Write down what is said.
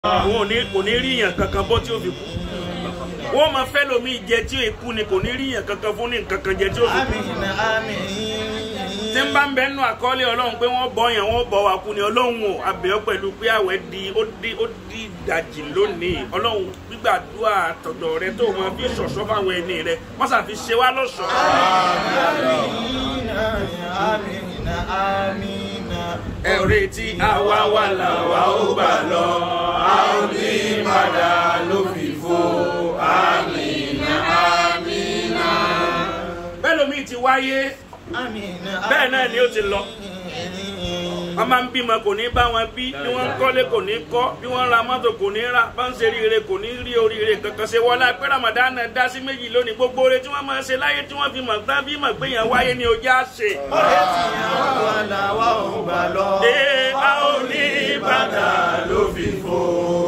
wọn ò ní kò ní rí yàn kankan bọ́ tí ó fi kú wọ́n máa fẹ́ lomi jẹ tí ó kú ni kò ní rí yàn kankan fún ní kankan jẹ tí ó fi kú Àmín àmín. tí ń bá ń bẹ nínú àkọọ́lẹ̀ ọlọ́run pé wọ́n bọ́ yẹn wọ́n bọ́ wa kú ni ọlọ́run ò abẹ́ọ́ pẹ̀lú pé àwẹ̀ di ó di ó di ìdajì lónìí ọlọ́run gbígbàdúrà tọ̀dọ̀ rẹ tó máa fi ṣọ̀ṣọ́ fáwọn ẹni rẹ wọ́n ṣàfi ṣe wá lọ́ṣọ̀ọ́. Àmín àmín àmín. ẹ ò retí àwa wà làwa ó gbà lọ a ò ní padà ló fi fo àmìnà àmìnà. bẹ́ẹ̀ lómi ti wáyé Àmín bẹ́ẹ̀ náà ni ó ti lọ wọ́n máa ń bímọ kò ní bá wọn bí bí wọ́n ń kọ́lé kò ní kọ́ bí wọ́n ń ra mọ́tò kò ní rà bá ń ṣe ríire kò ní rí oríire kankan ṣe wọlé pé Ramadan náà dá sí méjì lónìí gbogbo oore tí wọ́n máa ṣe láyé tí wọ́n fi mọ̀ tán bí mọ̀ pé yẹn wáyé ni ojú á ṣe. Ọ̀rẹ́ tí àwọn wà làwa ò gbà lọ. Ee, a ò ní padà ló fi fò.